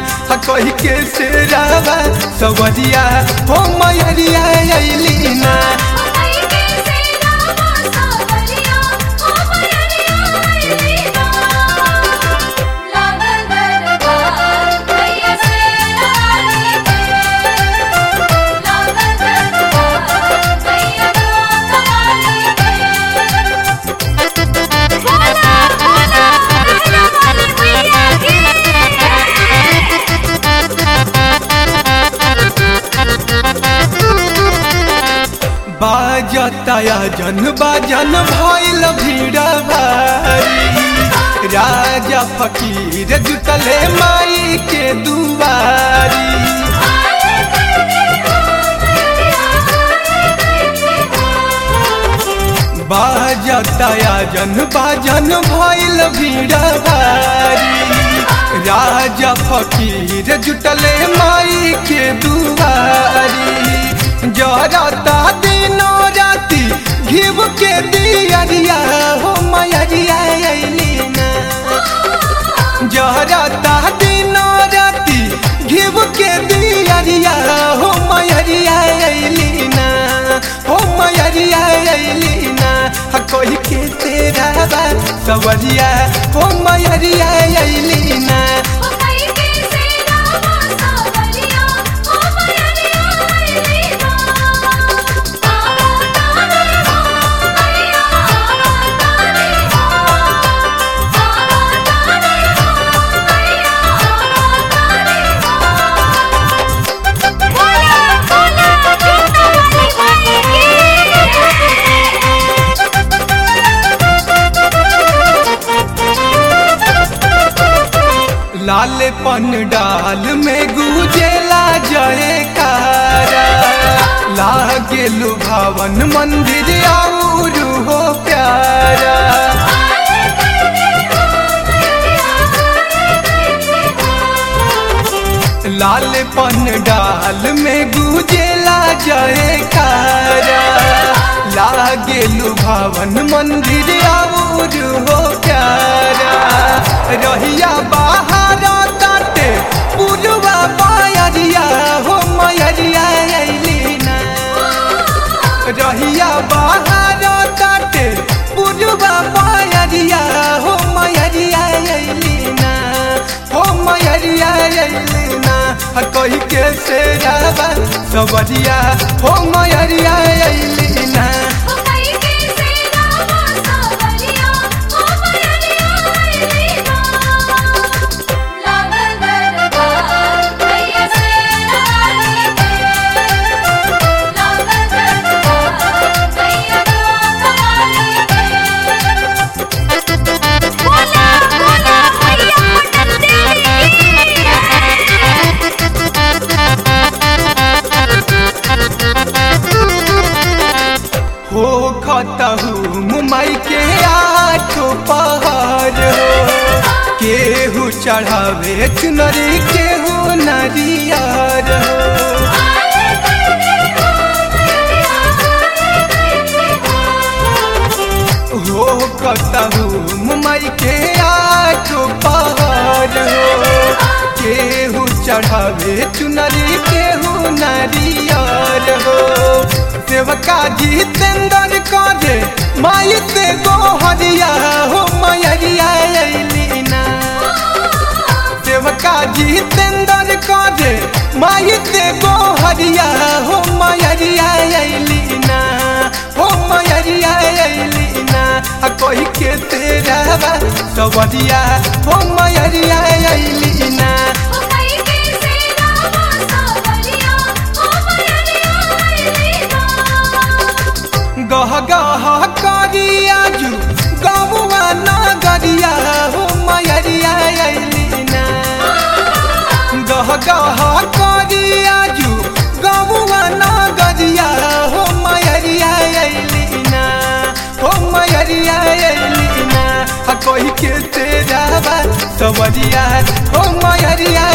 हा कही के शेरावा सवरिया हो मयरिया अइली ना बाजताया जन बाजन भइल भीड़ भारी राजा फकीर जुटले माई के दुआरी बाजताया जन बाजन भइल भीड़ भारी राजा फकीर जुटले माई के दुआरी जरता दिनो राती घिव के दियरिया हो मयरिया अइली ना जरता दिनो राती घिव के दियरिया हो मयरिया अइली ना हो मयरिया अइली ना हा कोई के तेरा बा सवरिया हो मयरिया अइली ना लाल पन डाल में गुजेला जयकारा लागे लुभावन मंदिर और हो प्यारा लाल पन डाल में गुजेला जयकारा लागे लुभावन मंदिर और हो प्यारा रहिया बाहर ताटे पुरवा पायरिया हो मयरिया अइली ना रहिया बाहर ताटे पुरवा पायरिया हो मयरिया अइली ना हो मयरिया अइली ना कही के शेरावा सवरिया हो मयरिया अइली ना हो खतहु मुमई के आठो पहाड़ हो केहू चढ़ावे चुनरी केहू नरियर हो हो कतहु मुमई के आठो पहाड़ हो केहू चढ़ावे चुनरी केहू नरियर हो सेवका जितेंद्र करे माई से गोहरिया हो मयरिया अइली ना सेवका जितेंद्र करे माई से गोहरिया हो मयरिया अइली ना हो मयरिया अइली ना आ कोई के तेरा बा सवरिया हो मयरिया अइली ना गह गह करिया जू गौवा नगरिया हो मयरिया अइली ना गह गह करिया जू गौवा नगरिया हो मयरिया अइली ना हो मयरिया अइली ना आ कोई के तेरा बा सवरिया हो मयरिया